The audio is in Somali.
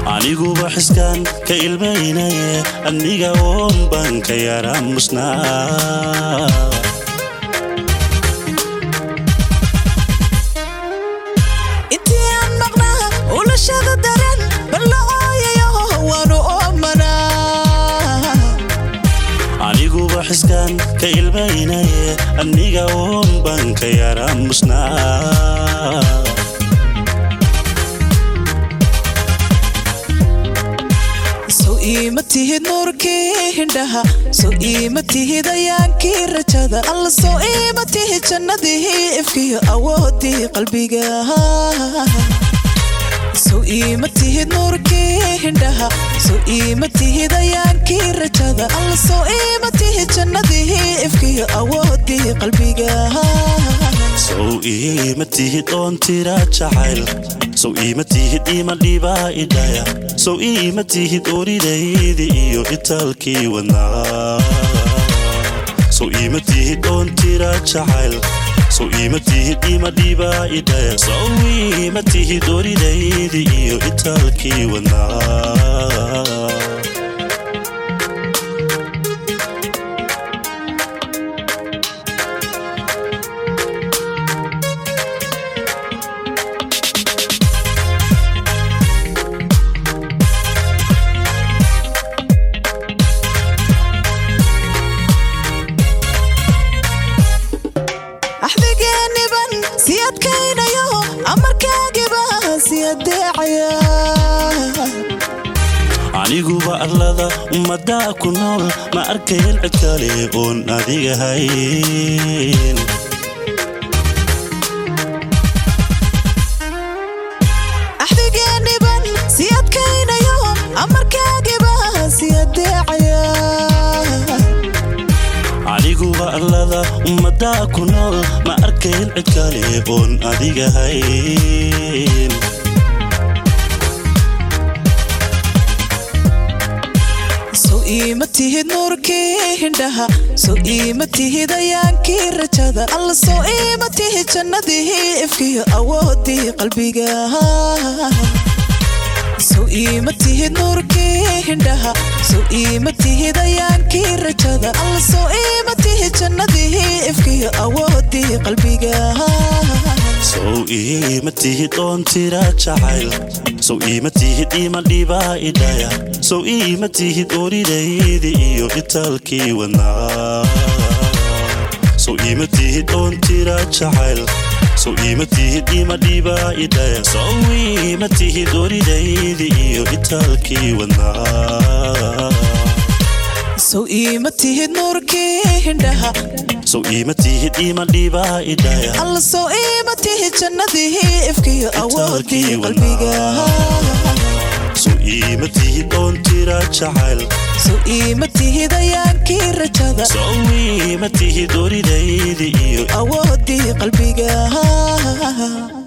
aniguba xiskaan ka ilmaynaye aniga oon baan ka yaraamusnaa intii aan maqnaa ulashada daran balla ooyayo waanu oomanaa aniguba xiskaan ka ilmaynaye aniga oon baan ka yaraamusnaa sow iima tihid nuurkii hindhaha sow iima tihid ayaankii rajada alla sow iima tihid jannadii ifkiyo awoodii qalbiga sow iima tihid nuurkii hindhaha sow iima tihid ayaankii rajada alla sow iima tihid jannadii ifkiyo awoodii qalbiga sow iima tihid oon tira jacayl sow iima tihid ima dhibaa idhaya sow iima tihid oridaydi iyo itaalkii wadnaa sow iima tihid oon tira jacayl sow iima tihid ima dhibaa idhaya sow iima tihid oridaydi iyo itaalkii wadnaa axdigeeniban si adkaynayo amarkaagiba si adeecaya aniguba arlada ummaddaa ku nool ma arkayn cid kale oon adiga hayn axdigeeniban si adkaynayo amarkaagiba si adeecaya aniguba arlada ummaddaa ku nool ma arkayn cid kale oon adiga hayn sow iima tihid nuurkii hindhaha sow iima tihid ayaankii rajada alla sow iima tihid jannadii ifkiyo awoodii qalbiga sow iima tihid nuurkii hindhaha sow iima tihid ayaankii rajada alla sow iima tihid jannadii ifkiyo awoodii qalbiga sow iima tihid oon tira jacayl sow iima tihid ima dhibaa idhaya sow iima tihid oridaydi iyo itaalkii wadnaa sow iima tihid oon tira jacayl sow iima tihid ima dhibaa idhaya sow iima tihid oridaydi iyo itaalkii wadnaa sow iima tihid nuurkii hindhaha sow iima tihid ima dhibaa idhaya alla sow iima tihid jannadii ifkiyo awoodii qalbiga sow iima tihid oon tira jacayl sow iima tihid ayaankii rajada sow iima tihid oridaydi iyo awoodii qalbiga